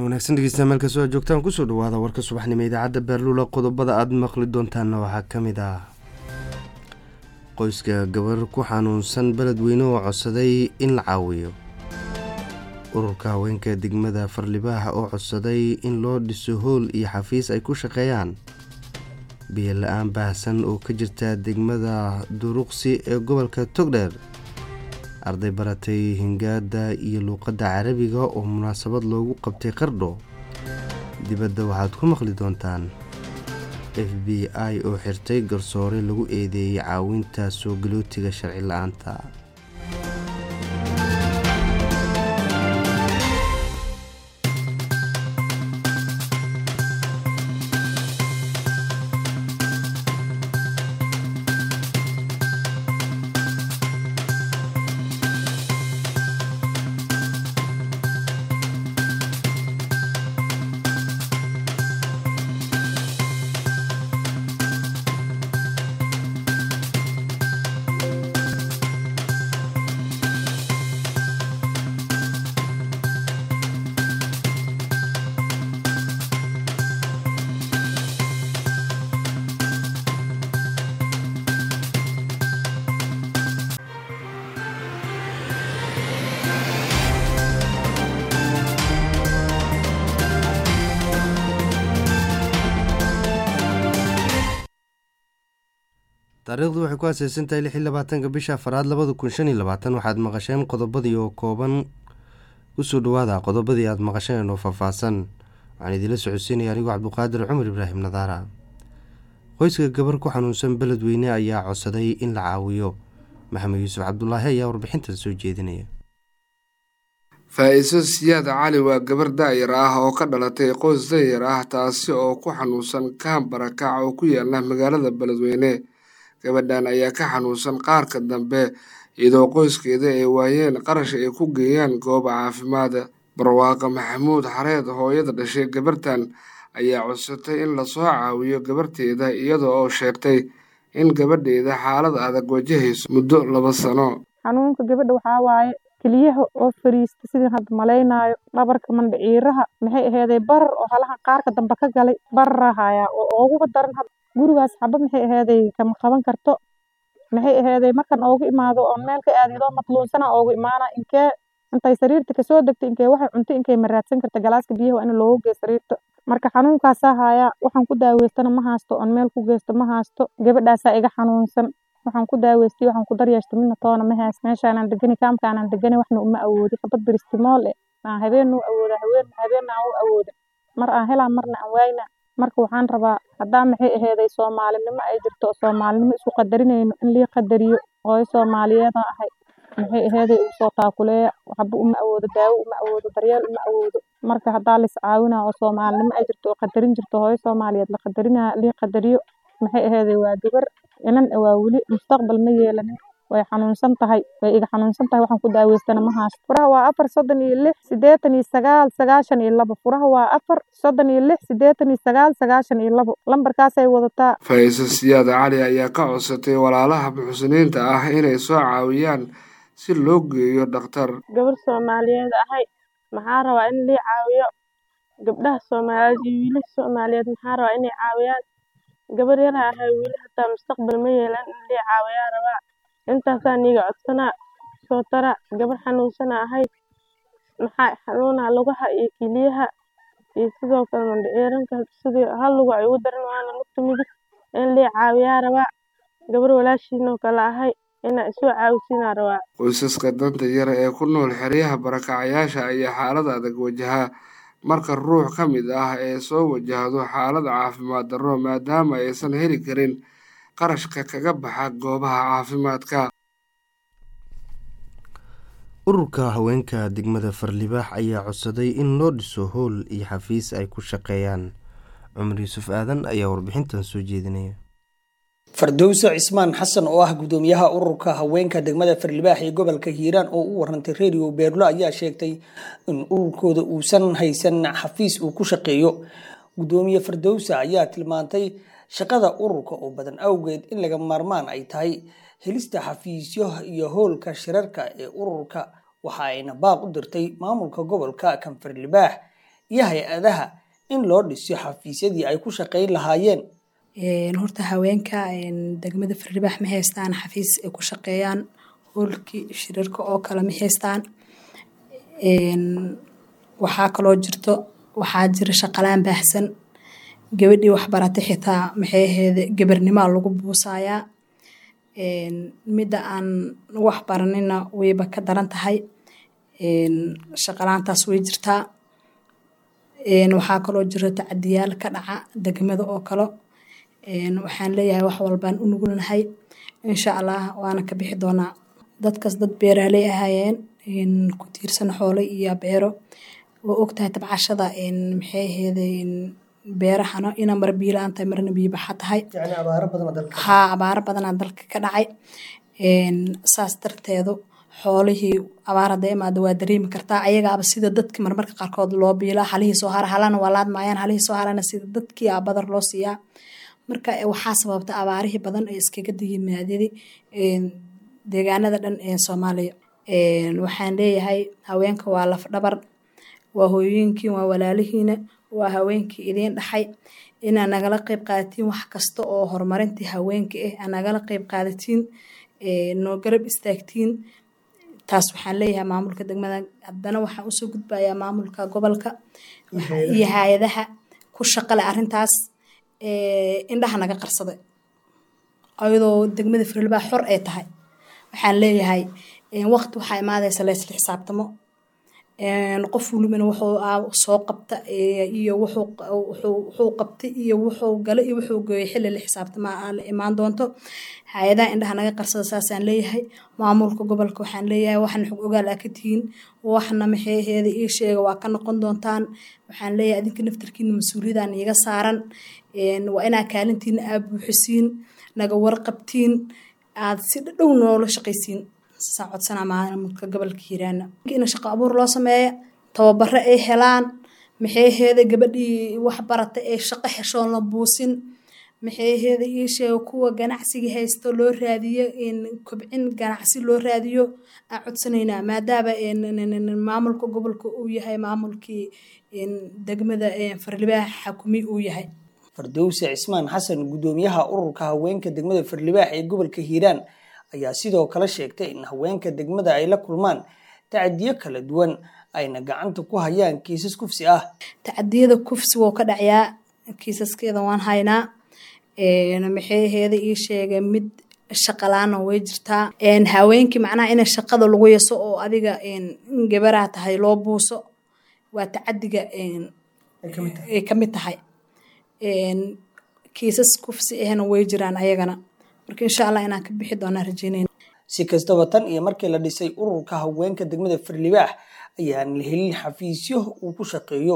wanaagsan dhegeystayaal meel kastoo aad joogtaan kusoo dhawaada warka subaxnimo idaacadda beerluula qodobada aada maqli doontaanna waxaa ka mid ah qoyska gabar ku xanuunsan beledweyne oo codsaday in la caawiyo ururka haweenka degmada farlibaax oo codsaday in loo dhiso hool iyo xafiis ay ku shaqeeyaan biyo la-aan baahsan oo ka jirta degmada duruqsi ee gobolka togdheer arday baratay hingaada iyo luuqadda carabiga oo munaasabad loogu qabtay qardho dibadda waxaad ku maqli doontaan f b i oo xirtay garsoore lagu eedeeyey caawinta soo galootiga sharci la-aanta taariikhdu waxay ku aaseysan tahay lix iyo labaatanka bisha afaraad labada kun shan iyo labaatan waxaad maqasheen qodobadii oo kooban kusoo dhawaada qodobadii aada maqasheen oo faahfaahsan waxaan idiinla socodsiinaya anigoo cabduqaadir cumar ibraahim nadaara qoyska gabar ku xanuunsan beledweyne ayaa codsaday in la caawiyo maxamed yuusuf cabdulaahi ayaa warbixintan soo jeedinaya faa-iiso siyaad cali waa gabar daayar ah oo ka dhalatay qoys dayar ah taasi oo ku xanuunsan kaan barakac oo ku yaala magaalada beledweyne gabadhan ayaa ka xanuunsan qaarka dambe iyadoo qoyskeeda ay waayeen qarash ay ku geeyaan gooba caafimaada barwaaqa maxamuud xareed hooyada dhashay gabartan ayaa codsatay in lasoo caawiyo gabarteeda iyada oo sheegtay in gabadheeda xaalad adag wajahayso muddo laba sano xanuunka gabadha waxaa waaye keliyaha oo fariista sidii hadda malaynaayo dhabarka mandhiciiraha maxay aheeday barar oo halaha qaarka dambe ka galay bararahaya oo ooguga daran hadda gurigaas xaba maxay aheeday kama qaban karto maxay aheeday markan oogu imaado oon meel ka aadidoo matluunsana oogu imaana inkee intay sariirta kasoo degta inkee waxay cunto inkay maraadsan karta galaaska biyaha waa in loogu geeyo sariirta marka xanuunkaasaa haya waxaan ku daaweystana ma haasto oon meel ku geysto ma haasto gabadhaasaa iga xanuunsan waxaan ku daaweystay waxaan ku daryeeshta midna toona ma haas meeshaanaan degani kaamkaanaan degani waxna uma awoodi xabad biristimool eh aan habeen u awooda haween habeenna aan u awooda mar aan helaan marna aan waayna marka waxaan rabaa haddaa maxay aheeday soomaalinimo ay jirto oo soomaalinimo isku qadarinayno in lii qadariyo hooyo soomaaliyeeda ahay maxay aheeday ugu soo taakuleeya waxba uma awoodo daawo uma awoodo daryeel uma awoodo marka haddaa lis caawinaa oo soomaalinimo ay jirto oo qadarin jirto hooyo soomaaliyeed la qadarinaa lii qadariyo maxay aheeday waa gabar inan waa weli mustaqbal ma yeelanin way xanuunsan tahay way iga xanuunsan tahay waxaan ku daaweystana ma haasto furaha waa afar soddon iyo lix siddeetan iyo sagaal sagaashan iyo labo furaha waa afar soddon iyo lix siddeetan iyo sagaal sagaashan iyo labo lambarkaasay wadataa faa-iiso siyaad cali ayaa ka codsatay walaalaha muxsiniinta ah inay soo caawiyaan si loo geeyo dhakhtar gabar soomaaliyeed ahay maxaa rabaa in lii caawiyo gabdhaha soomaaliyeed iyo wiilasha soomaaliyeed maxaa rabaa inay caawiyaan gabar yara ahay weli hataa mustaqbal ma yeelan in lii caawiyaa rabaa intaasaa niiga codsanaa soo tara gabar xanuunsana ahay maxaa xanuunaa lugaha iyo kiliyaha iyo sidoo kale mandhiciiranka sidii hal lugu ay ugu daran waana lugta midig in lii caawiyaa rabaa gabar walaashiinoo kale ahay inaa isoo caawisiinaa rabaa qoysaska danta yar ee ku nool xeryaha barakacayaasha ayaa xaalad adag wajahaa marka ruux ka mid ah ee soo wajahdo xaalad caafimaad darro maadaama aysan heli karin qarashka kaga baxa goobaha caafimaadka ururka haweenka degmada farlibaax ayaa codsaday in loo dhiso howl iyo xafiis ay ku shaqeeyaan cumar yuusuf aadan ayaa warbixintan soo jeedinaya fardowse cismaan xasan oo ah gudoomiyaha ururka haweenka degmada farlibaax ee gobolka hiiraan oo u warantay redio beerlo ayaa sheegtay in ururkooda uusan haysan xafiis uu ku shaqeeyo gudoomiye fardowse ayaa tilmaantay shaqada ururka oo badan awgeed in laga maarmaan ay tahay helista xafiisyo iyo howlka shirarka ee ururka waxa ayna baaq u dirtay maamulka gobolka kan farlibaax iyo hay-adaha in loo dhiso xafiisyadii ay ku shaqayn lahaayeen horta haweenka degmada farlibaax ma haystaan xafiis ay ku shaqeeyaan hoolkii shirarka oo kale ma haystaan waxaa kaloo jirto waxaa jira shaqalaan baahsan gabadhii waxbaratay xitaa maxay aheede gabarnimaa lagu buusayaa midda aan wax baranina wayba ka daran tahay shaqalaantaas way jirtaa waxaa kaloo jira tacadiyaal ka dhaca degmada oo kale waxaan leeyahay wax walbaan u nugulnahay insha allah waana ka bixi doonaa dadkaas dad beeraaley ahaayeen ku tiirsan xoolo iyo beero oo ogtahay tabcashada maxay aheede beerahana ina mar biilaan tahay marna biibaxa tahay haa abaaro badanaa dalka ka dhacay saas darteedu xoolihii abaar hadday imaado waa dareemi kartaa ayagaaba sida dadki marmarka qaarkood loo biilaa halihii soo hara halana waa laadmaayaan halihii soo harana sida dadkii aa badar loo siiyaa marka waxaa sababta abaarihii badan ee iskaga yimaadadi deegaanada dhan ee soomaaliya waxaan leeyahay haweenka waa laf dhabar waa hooyooyinkiin waa walaalihiina waa haweenkii idiin dhaxay inaa nagala qeyb qaadatiin wax kasta oo horumarintii haweenka ah aa nagala qeyb qaadatiin noo garab istaagtiin taas waxaan leeyahay maamulka degmada haddana waxaan usoo gudbayaa maamulka gobolka iyo hay-adaha ku shaqale arintaas indhaha naga qarsaday ayadoo degmada firlbaa xor ay tahay waxaan leeyahay waqti waxaa imaadaysa laysla xisaabtamo qof walibana wuxuu soo qabta iyo wuxuu qabtay iyo wuxuu gala iyo wuxuu gooyay xilli la xisaabtama la imaan doonto hay-adaha indhaha naga qarsada saasaan leeyahay maamulka gobolka waxaan leeyahay waxna xog ogaal aa ka tihiin waxna maxeeheeda ii sheega waa ka noqon doontaan waxaan leeyahay adinka naftarkiina mas-uuliyadaan iiga saaran waa inaa kaalintiina aa buuxisiin naga warqabtiin aad si dhow noola shaqaysiin saa codsanaa maamulka gobolka hiiraana in shaqo abuur loo sameeya tababaro ay helaan maxeeheeda gabadhii wax baratay ay shaqo heshoon la buusin maxeeheeda ii sheega kuwa ganacsiga haysto loo raadiyo kobcin ganacsi loo raadiyo aan codsanaynaa maadaama maamulka gobolka uu yahay maamulkii degmada farlibaax xakumi uu yahay fardowse cismaan xasan guddoomiyaha ururka haweenka degmada farlibaax ee gobolka hiiraan ayaa sidoo kale sheegtay in haweenka degmada ay la kulmaan tacadiyo kala duwan ayna gacanta ku hayaan kiisas kufsi ah tacadiyada kufsi wou ka dhacyaa kiisaskeeda waan haynaa maxeeheeda ii sheegay mid shaqalaana way jirtaa haweenkii macnaha ina shaqada lagu yaso oo adiga gabaraa tahay loo buuso waa tacadiga ay ka mid tahay kiisas kufsi ahna way jiraan ayagana marka insha allah inaan ka bixi doonaa rajeynayna si kastaba tan iyo markii la dhisay ururka haweenka degmada farlibaax ayaan la helin xafiisyo uu ku shaqeeyo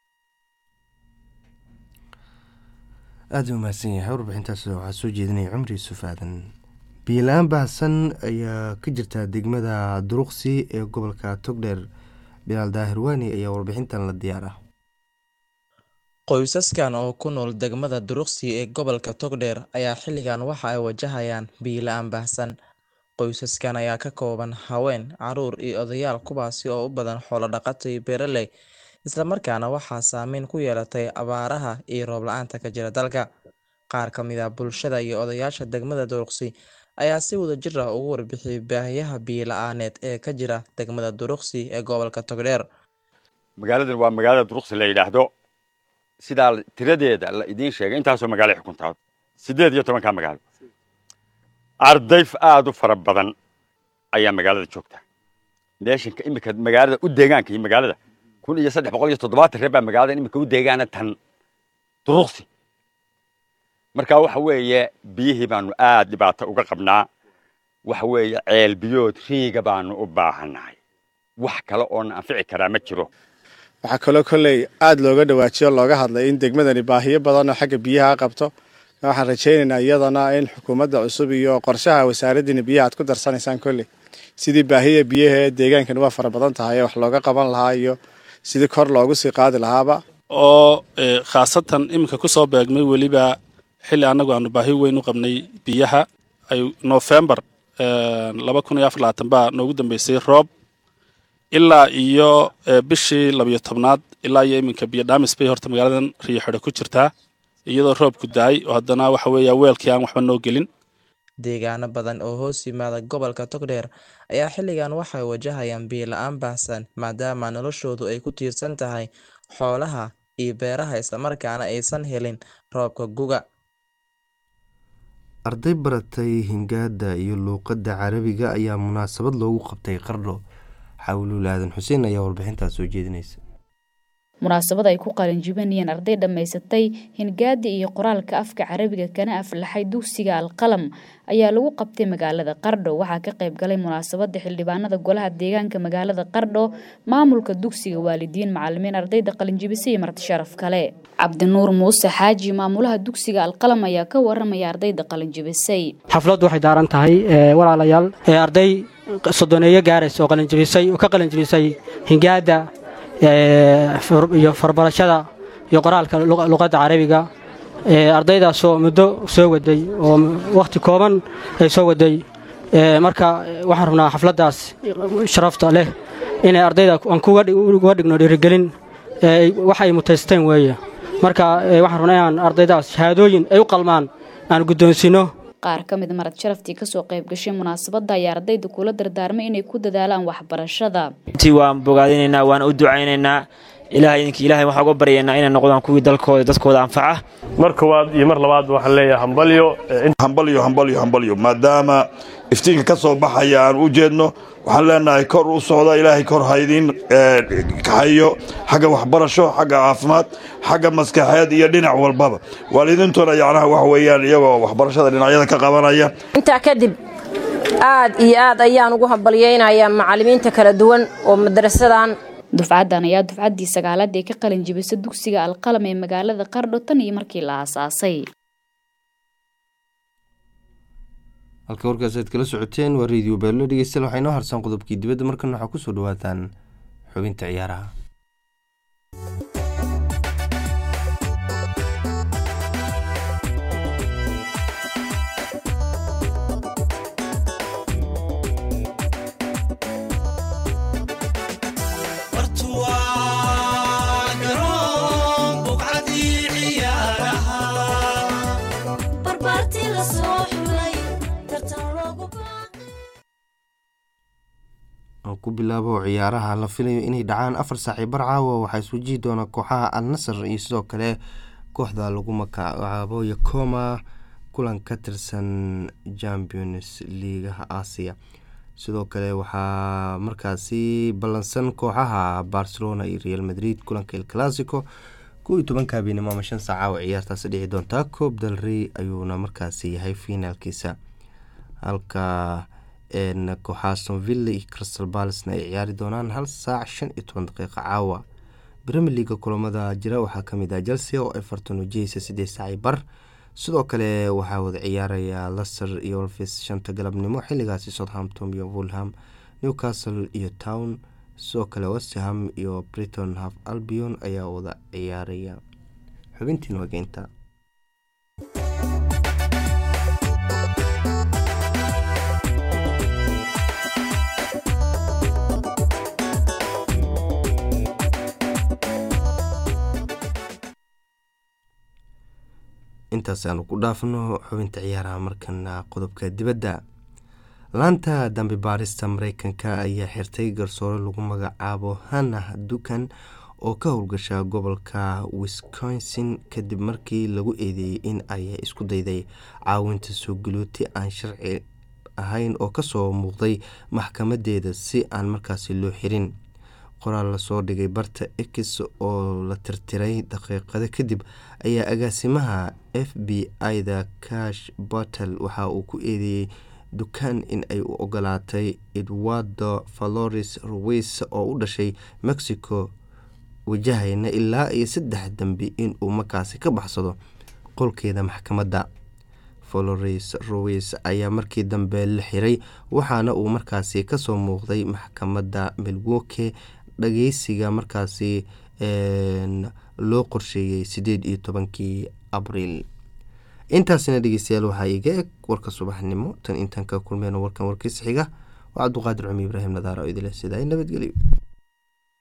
aada u mahadsan yahay warbixintaas waxaa soo jeedinaya cumri yuusuf aadan biilaan baahsan ayaa ka jirta degmada duruqsi ee gobolka togdheer bilaal daahir waani ayaa warbixintan la diyaar ah qoysaskan oo ku nool degmada duruqsi ee gobolka togdheer ayaa xilligan waxa ay wajahayaan biila-aan baahsan qoysaskan ayaa ka kooban haween caruur iyo odayaal kuwaasi oo u badan xoolo dhaqato iyo beeraley islamarkaana waxaa saameyn ku yeelatay abaaraha iyo roob la-aanta ka jira dalka qaar ka mid ah bulshada iyo odayaasha degmada duruqsi ayaa si wada jir ah ugu warbixiyay baahiyaha biila-aaneed ee ka jira degmada duruqsi ee gobolka togdheer magaaladan waa magaalada duruqsi la yidhaahdo sidaa tiradeeda la idiin sheegay intaasoo magaalo xukuntaa siddeed iyo tobankaa magaalo ardayf aada u fara badan ayaa magaalada joogta meeshanka iminka magaalada u deegaanka iyo magaalada kun iyo saddex boqol iyo toddobaatan reer baa magaalada iminka u deegaana tan duruqsi marka waxa weeye biyihii baanu aad dhibaato uga qabnaa waxa weeye ceel biyood riiga baanu u baahannahay wax kale oona anfici karaa ma jiro waxaa kaloo kolley aada looga dhawaajiyo looga hadlay in degmadani baahiyo badan oo xagga biyaha qabto waxaan rajaynaynaa iyadana in xukuumadda cusub iyo qorshaha wasaaraddiina biyaha aad ku darsanaysaan kolley sidii baahiya biyaha ee deegaankani waa fara badan tahay wax looga qaban lahaa iyo sidii kor loogu sii qaadi lahaaba oo khaasatan iminka ku soo beegmay weliba xilli annagu aanu baahi weyn u qabnay biyaha ay nofembar laba kun iyo afar labaatan baa noogu dambeysay roob ilaa iyo bishii labiyo tobnaad ilaa iyo iminka biyo dhaamis bay horta magaaladan riyo xidho ku jirtaa iyadoo roobku daay oo haddana waxa weeya weelkii aan waxba noo gelin deegaano badan oo hoos yimaada gobolka togdheer ayaa xilligan waxay wajahayaan biyo la-aan baahsan maadaama noloshoodu ay ku tiirsan tahay xoolaha iyo beeraha islamarkaana aysan helin roobka guga arday baratay hingaada iyo luuqadda carabiga ayaa munaasabad loogu qabtay qardho xawluul aadan xuseen ayaa warbixintaas soo jeedinaysa munaasabad ay ku qalinjibinayeen arday dhammaysatay hingaada iyo qoraalka afka carabiga kana aflaxay dugsiga alqalam ayaa lagu qabtay magaalada qardho waxaa ka qayb galay munaasabada xildhibaanada golaha deegaanka magaalada qardho maamulka dugsiga waalidiin macalimiin ardayda qalinjibisay iyo marti sharaf kale cabdinuur muuse xaaji maamulaha dugsiga alqalam ayaa ka waramaya ardayda qalinjibisay xafladdu waxay daaran tahay walaalayaal arday sodoneeyo gaaraysa oo qalinjibisay oo ka qalinjibisay hingaada iyo farbarashada iyo qoraalka luqadda carabiga ardaydaasoo muddo soo waday oo wakhti kooban ay soo waday marka waxaan rabnaa xafladdaas sharafta leh inay ardayda aan kuga dhigno dhiirigelin wax ay mutaysteen weeye marka waxaan rabnaa inaan ardaydaas shahaadooyin ay u qalmaan aan guddoonsiino qaar ka mid marad sharaftii kasoo qayb gashay munaasabadda ayaa ardayda kula dardaarmay inay ku dadaalaan waxbarashada intii waan bogaadinaynaa waan u ducaynaynaa ilaahay idinkii ilaahay waxaan uga baryaynaa inay noqdaan kuwii dalkooda dadkooda anfaca mar koowaad iyo mar labaad waxaan leeyahay hambalyo hambalyo hambalyo hambalyo maadaama iftiinka ka soo baxaya aan u jeedno waxaan leenahay kor u socda ilaahay kor haydiin kaxayo xagga waxbarasho xagga caafimaad xagga maskaxeed iyo dhinac walbaba waalidiintuna yacnaha wax weeyaan iyagoo waxbarashada dhinacyada ka qabanaya intaa kadib aad iyo aad ayaan ugu hambalyaynayaa macallimiinta kala duwan oo madarasadan dufcaddan ayaa dufcaddii sagaalaad ee ka qalin jibisa dugsiga alqalam ee magaalada qardho tan iyo markii la aasaasay halka warkaas aad kala socoteen waa radio beelo dhegeystayaal waxaa inoo harsan qodobkii dibadda markan waxaa kusoo dhawaataan xubinta ciyaaraha ku bilaabo ciyaaraha la filayo inay dhacaan afar saaci bar caawa waxaa iswajihi doona kooxaha al nasar iyo sidoo kale kooxda lagu magacaabo yakoma kulan ka tirsan champions liigaha aasiya sidoo kale waxaa markaasi ballansan kooxaha barcelona iyo real madrid kulanka el classico kow iyo tobanka habeenimo ama shan saaca oo ciyaartaasi dhici doontaa coob del rey ayuuna markaasi yahay finaalkiisa halka kooxaha sonville iyo crystal balsna ay ciyaari doonaan hal saac shan iyo toban daqiiqa caawa bremier leaga kulamada jira waxaa kamid ah chelsea oo everton wajahaysa sideed saaci bar sidoo kale waxaa wada ciyaaraya laster iyo wolfis shanta galabnimo xiligaasi southampton iyo wolham newcastle iyo town sidoo kale westham iyo briton half albion ayaa wada ciyaaraya xubintiin wageynta intaas aanu ku dhaafno xubinta ciyaaraha markana qodobka dibadda laanta dambi baarista mareykanka ayaa xirtay garsoore lagu magacaabo hannah dukan oo ka howlgasha gobolka wisconsin kadib markii lagu eedeeyey in ay isku dayday caawinta soo galooti aan sharci ahayn oo kasoo muuqday maxkamadeeda si aan markaasi loo xirin qoraal lasoo dhigay barta x oo la tirtiray daqiiqado kadib ayaa agaasimaha f b i-da cash battle waxa uu ku eedeeyey dukaan in ay u ogolaatay edwardo valores ruweys oo u dhashay mexico wajahayna ilaa iyo saddex dambi inuu markaasi ka baxsado qolkeeda maxkamadda valores ruweys ayaa markii dambe la xiray waxaana uu markaasi kasoo muuqday maxkamadda milwoke dhageysiga markaasi loo qorsheeyey sideed iyo tobankii abriil intaasina dhegeystayaal waxaa iga eg warka subaxnimo tan intaan ka kulmeyno warkan warkiisa xiga waa cabduqaadir cumi ibraahim nadaara oo idile sidaa nabadgelyo